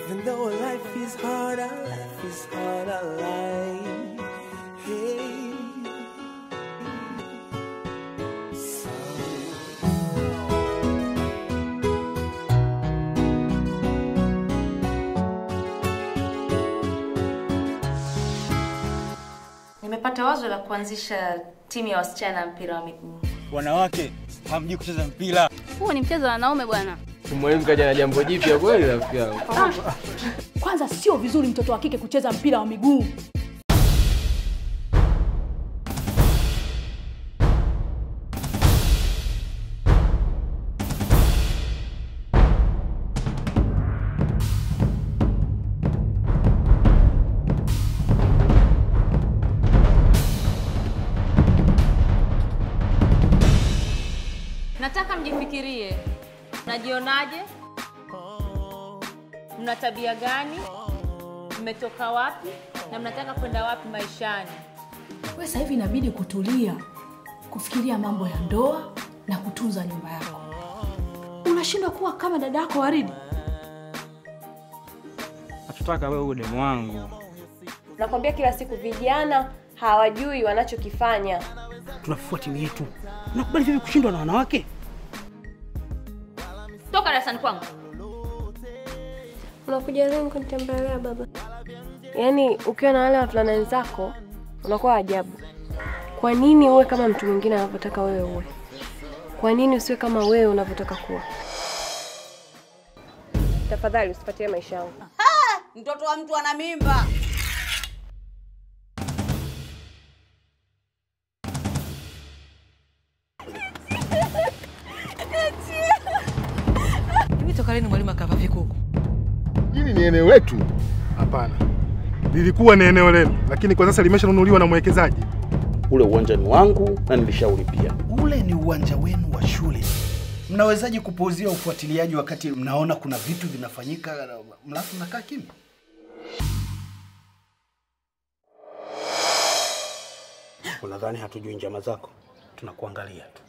Even though life is hard, our life is hard, our life. Hey. So Nimepata wazo la kuanzisha timu ya wasichana ya mpira wa miguu. Wanawake hamjui kucheza mpira. Huu ni mchezo wa wanaume bwana. Mwalimu kaja na jambo jipya kweli rafiki yangu. Kwanza sio vizuri mtoto wa kike kucheza mpira wa miguu. Nataka mjifikirie, mnajionaje? Mna tabia gani? Mmetoka wapi na mnataka kwenda wapi maishani? Wewe sasa hivi inabidi kutulia, kufikiria mambo ya ndoa na kutunza nyumba yako. Unashindwa kuwa kama dada yako Waridi. Hatutaka wewe uwe demu wangu. Nakwambia kila siku vijana hawajui wanachokifanya. tunafufua timu yetu. Unakubali vipi kushindwa na wanawake? Toka darasani kwangu. Unakuja leo kunitembelea baba? Yaani ukiwa na wale wavulana wenzako unakuwa ajabu. Kwa nini uwe kama mtu mwingine anavyotaka wewe uwe? Kwa nini usiwe kama wewe unavyotaka kuwa? Tafadhali usipatie maisha yangu. Mtoto wa mtu ana mimba. Hivi toka lini mwalimu akava vikuku? Hili ni eneo letu? Hapana, lilikuwa ni eneo lenu, lakini kwa sasa limeshanunuliwa na mwekezaji. Ule uwanja ni wangu na nilishaulipia. Ule ni uwanja wenu wa shule. Mnawezaje kupuuzia ufuatiliaji wakati mnaona kuna vitu vinafanyika mlafu mnakaa kimya? Unadhani hatujui njama zako? Tunakuangalia tu.